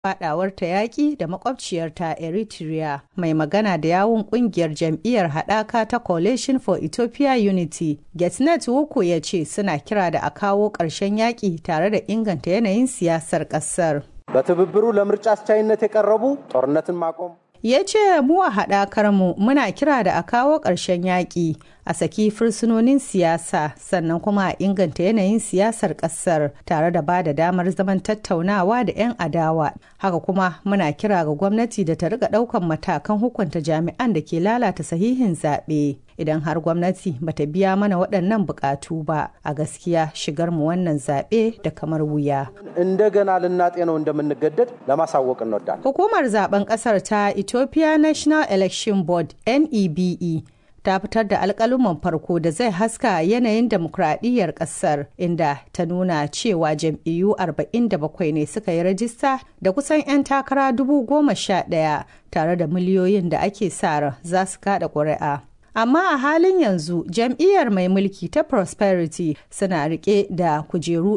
fadawar ta yaƙi da makwabciyarta Eritrea mai magana da yawun kungiyar jam'iyyar haɗaka ta Coalition for Ethiopia Unity. Getnet Wuku ya ce suna kira da a kawo ƙarshen yaƙi tare da inganta yanayin siyasar ƙasar. በትብብሩ ለምርጫ አስቻይነት የቀረቡ ጦርነትን ማቆም ya ce mu a haɗakar mu muna kira da a kawo ƙarshen yaƙi a saki fursunonin siyasa sannan kuma a inganta yanayin siyasar ƙasar tare da ba da damar zaman tattaunawa da 'yan adawa haka kuma muna kira ga gwamnati da ta riga ɗaukan matakan hukunta jami'an da ke lalata sahihin zaɓe idan har gwamnati bata biya mana waɗannan buƙatu ba a gaskiya shigar mu wannan zaɓe da kamar wuya እንደገና ልናጤነው እንደምንገደድ ለማሳወቅ እንወዳለን። hukumar zaben ƙasar ta ethiopia national election board nebe ta fitar da alkaluman farko da zai haska yanayin demokradiyyar kasar inda ta nuna cewa jam'iyyu 47 ne suka yi rajista da kusan 'yan takara dubu goma sha ɗaya tare da miliyoyin da ake sa ran za su kada ƙuri'a. amma a halin yanzu jam'iyyar mai mulki ta prosperity suna rike da kujeru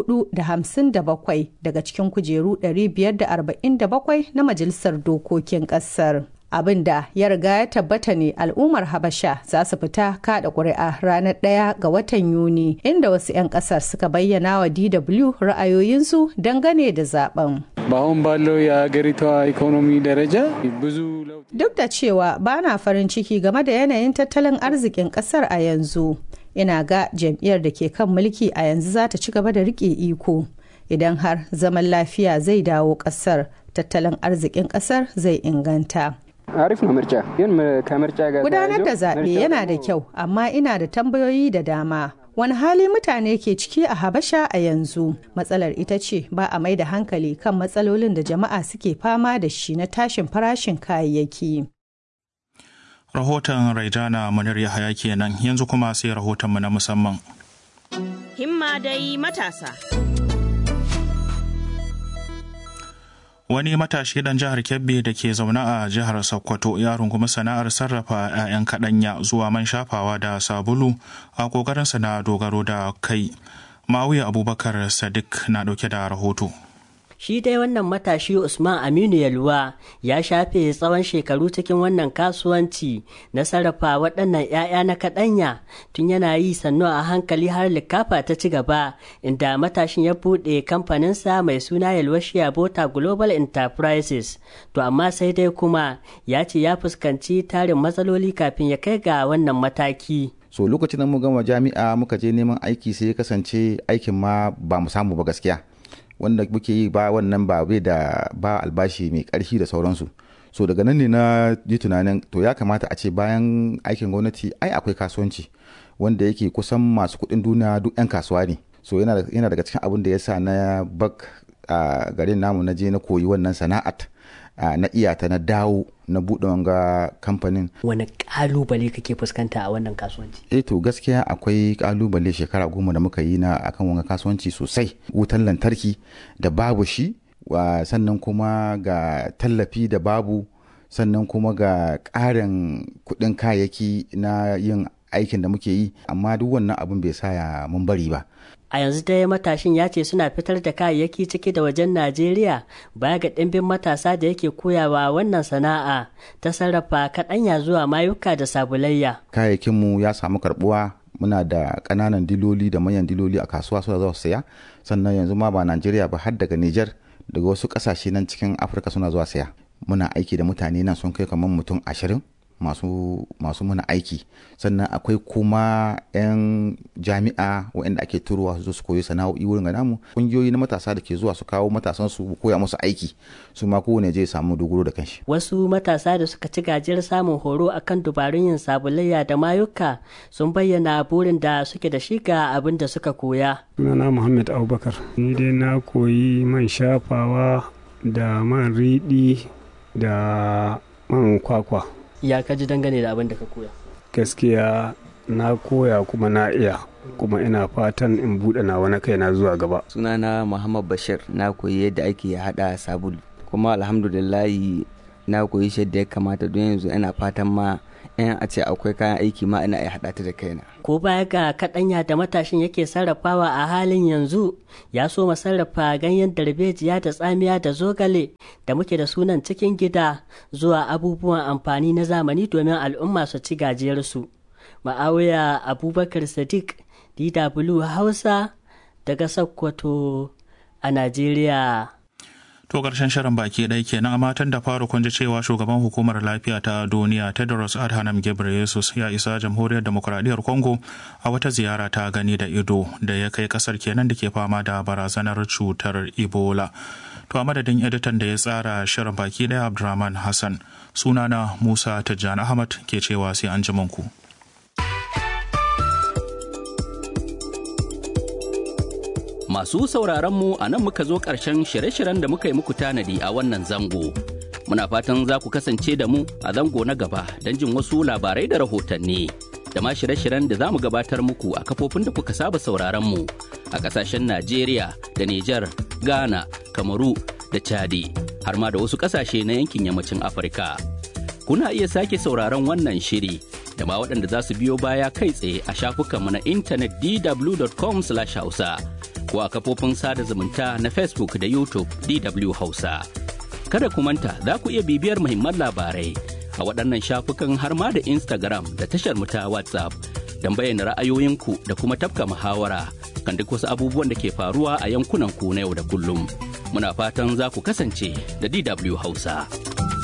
457 daga cikin kujeru 547 na majalisar dokokin kasar abin da ya riga ya tabbata ne al'ummar habasha za su fita kada ƙuri'a ranar ɗaya ga watan yuni inda wasu 'yan ƙasar suka bayyana wa dw ra'ayoyinsu dangane da zaben በአሁን ባለው የሀገሪቷ ኢኮኖሚ ደረጃ ብዙ ለውጥ duk da cewa ba na farin ciki game da yanayin tattalin arzikin ƙasar a yanzu ina ga jam'iyyar da ke kan mulki a yanzu za ta ci gaba da rike iko idan har zaman lafiya zai dawo ƙasar tattalin arzikin ƙasar zai inganta አሪፍ ነው ምርጫ ግን ከምርጫ ጋር gudanar da ተያይዞ zaɓe ምርጫ yana da ደግሞ kyau amma ina da tambayoyi da dama wani hali mutane ke ciki a habasha a yanzu matsalar ita ce ba a mai da hankali kan matsalolin da jama'a suke fama da shi na tashin farashin kayayyaki Rahoton Raijana Munir Yahaya kenan yanzu kuma sai rahotonmu na musamman. Himma dai matasa. Wani matashi dan jihar Kebbi da ke zaune a jihar Sokoto ya rungumi sana'ar sarrafa 'ya'yan kaɗanya zuwa man shafawa da sabulu a ƙoƙarinsa na dogaro da kai. Ma'auya Abubakar Sadiq na ɗauke da rahoto. Shi dai wannan matashi Usman Aminu Yalwa ya shafe tsawon shekaru cikin wannan kasuwanci na sarrafa waɗannan 'ya'ya na kaɗanya tun yana yi sannu a hankali har likafa ta ci gaba inda matashin ya buɗe kamfaninsa mai suna Yalwa Bota Global Enterprises. To amma sai dai kuma ya ce ya fuskanci tarin matsaloli kafin ya kai ga wannan mataki. so lokacin da mu gama jami'a muka je neman aiki sai ya kasance aikin ma ba mu samu ba gaskiya wanda muke yi ba wannan ba bai da ba albashi mai karfi da sauransu so daga nan ne na ji tunanin to ya kamata a ce bayan aikin gwamnati ai akwai kasuwanci wanda yake kusan masu kuɗin duniya duk 'yan kasuwa ne so yana yana daga cikin abin da ya sa na bak a garin namu na je na koyi wannan sana'at a, na iyata na dawo na buɗe wanga kamfanin Wani ƙalubale kake fuskanta a wannan kasuwanci? eh to gaskiya akwai kalubale shekara goma da muka yi na akan wanga kasuwanci sosai wutan lantarki da babu shi wa sannan kuma ga tallafi da babu sannan kuma ga ƙarin kuɗin kayayyaki na yin aikin da muke yi amma duk wannan abin bai sa ya mun bari ba A yanzu dai matashin ya ce suna fitar da kayayyaki ciki da wajen Najeriya baya ga ɗimbin matasa da yake koyawa wannan sana'a ta sarrafa kaɗanya zuwa mayuka da sabulayya. kayayyakinmu ya samu karbuwa muna da ƙananan diloli da manyan diloli a kasuwa suna zuwa su saya sannan yanzu ma ba najeriya ba har daga niger daga wasu ƙasashe nan cikin afirka suna zuwa saya muna aiki da mutane nan sun kai kamar mutum ashirin masu masu muna aiki sannan akwai kuma 'yan jami'a waɗanda ake turowa su zo su koyi sana'o'i wurin ga namu ƙungiyoyi na matasa da ke zuwa su kawo matasan su koya musu aiki su ma kowane je ya samu dogaro da kanshi Wasu matasa da suka ci gajiyar samun horo akan dubarun yin sabulayya da mayuka sun bayyana burin da suke da shi ga abin da suka koya. sunana Muhammad Abubakar. Ni dai na koyi man shafawa da man riɗi da man kwakwa. Ya ka ji dangane da abin da ka koya. Gaskiya na koya kuma na iya kuma ina fatan in buɗe nawa na kaina zuwa gaba. sunana muhammad bashir na koyi yadda ake hada sabulu kuma alhamdulillahi na koyi shi yadda ya kamata don yanzu ina fatan ma in a ce akwai kayan aiki ma ina iya haɗa ta da kaina. Ko baya ga kaɗanya da matashin yake sarrafawa a halin yanzu ya so sarrafa ganyen darbejiya da tsamiya da zogale da muke da sunan cikin gida zuwa abubuwan amfani na zamani domin al'umma su ci gajiyarsu. Ma'awiya Abubakar Sadiq DW Hausa daga Sokoto a Najeriya. To ƙarshen shirin baki ɗaya kenan a matan da fara kun ji cewa shugaban hukumar lafiya ta duniya Tedros Adhanom Ghebreyesus ya isa jamhuriyar demokuraɗiyyar Congo a wata ziyara ta gani da ido da ya kai ƙasar kenan da ke fama da barazanar cutar Ebola. To a madadin editan da ya tsara shirin baki ɗaya Abdurrahman Hassan sunana Musa Tijjani Ahmad ke cewa sai an ji ku. Masu sauraronmu a nan muka zo ƙarshen shirye-shiryen da muka yi muku tanadi a wannan zango. Muna fatan za ku kasance da mu a zango na gaba don jin wasu labarai da rahotanni. Da ma shirye-shiryen da za mu gabatar muku a kafofin da kuka saba sauraronmu a ƙasashen Najeriya da Nijar, Ghana, Kamaru da Chadi, har ma da wasu ƙasashe na yankin yammacin Afirka. Kuna iya sake sauraron wannan shiri da ma waɗanda za su biyo baya kai tsaye a shafukanmu na intanet dw.com/hausa. ko a kafofin sada zumunta na Facebook da YouTube DW Hausa. Kada ku manta za ku iya bibiyar muhimman labarai a waɗannan shafukan har ma da Instagram da tashar mu ta WhatsApp don bayyana ra'ayoyinku da kuma tafka muhawara kan duk wasu abubuwan da ke faruwa a yankunan ku na yau da kullum. Muna fatan za ku kasance da DW Hausa.